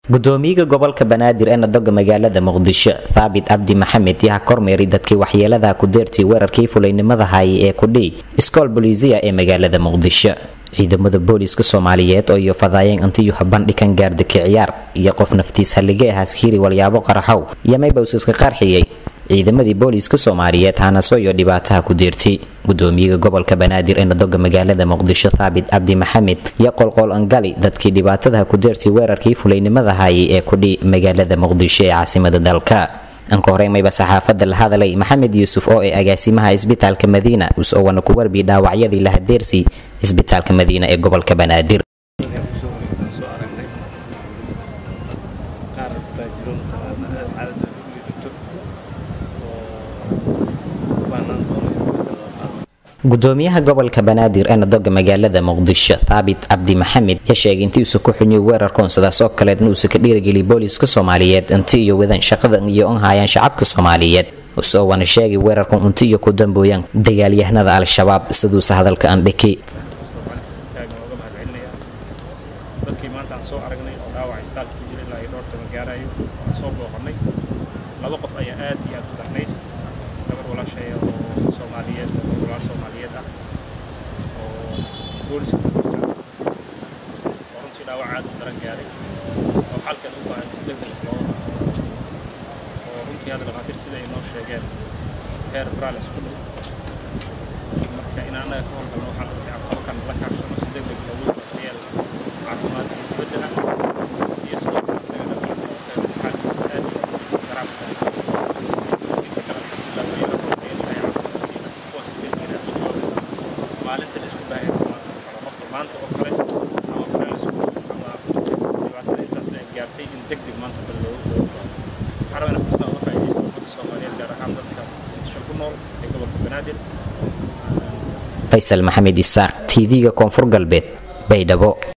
gudoomiyaha gobolka banaadir ee nadoga magaalada muqdisho thaabit cabdi maxamed yaha kormeeray dadkii waxyeeladaha ku deertay weerarkii fulaynimada haayay ee kudhii iskool bolisiya ee magaalada muqdisho ciidamada booliiska soomaaliyeed oo iyo fadaayeen intiyuha bandhigan gaardaki ciyaar iyo qof naftiis hallige ahaas hiiri walyaabo qaraxow iyo maybowс iska qarxiyey ciidamadii booliiska soomaaliyeed hanaso iyo dhibaataha ku deertay gudoomiyaha gobolka banaadir ee nadoga magaalada muqdisho thaabit cabdi maxamed iyo qolqol angali dadkii dhibaatadaha ku deertay weerarkii fulaynimada haayay ee kudhi magaalada muqdisho ee caasimada dalka anka horemayba saxaafada la hadalay maxamed yuusuf oo ee agaasimaha isbitaalka madiina us-owana ku warbi dhaawacyadii lahadeersi isbitaalka madiina ee gobolka banaadir gudoomiyaha gobolka banaadir ee nadoga magaalada muqdisho thaabit cabdi maxamed ya sheegay intii uusa ku xunyay weerarkoon sidaas oo kaleedna uusa ka dhiirigeliy booliiska soomaaliyeed inti iyo wadan shaqada iyo un haayaan shacabka soomaaliyeed usoo wana sheegay weerarkan unti iyo ku dambooyaan dagaalyahanada al-shabaab siduusa hadalka andhiki dadkii maanta aan soo aragnay oo dhaawac istaalka ku jira ilaa iyo dhowr toban gaarayo waan soo booqannay laba qof ayaa aad iyo aad u darnayd gabar walaashaya oo soomaaliyeed oo walaal soomaaliyeed ah oo booliska ku tirsan oo runtii dhaawac aad u daran gaaray oo xalkan u baahan si degdeg loo oo runtii hadda dhakhaatiir sida ay noo sheegeen heer braal isku dhow marka in annaga ka howlgalno waxaan runtii aqalkan la kaashano si degdeg loogu daryeelo caafimaad iyo dibadda ah iyo sidoo kale isagana isaga xaalkiisa aad iyo garaacsan inta kale alxamdulilah wayala hormaya ilahay caafimaad siina kuwaas degdega u jooga maalinta la isku baahay maanta oo kale qofka maanta oo kale ama braal isku ama dhibaatada intaas la gaartay in degdeg maanta bal loogu loogu waxaan rabaa inaan fursada uga faa'iidaysto ummadda soomaaliyeed gaar ahaan dadka muqdisho ku nool ee gobolka banaadir faysal maxamed isaaq tv-ga koonfur galbeed baydhabo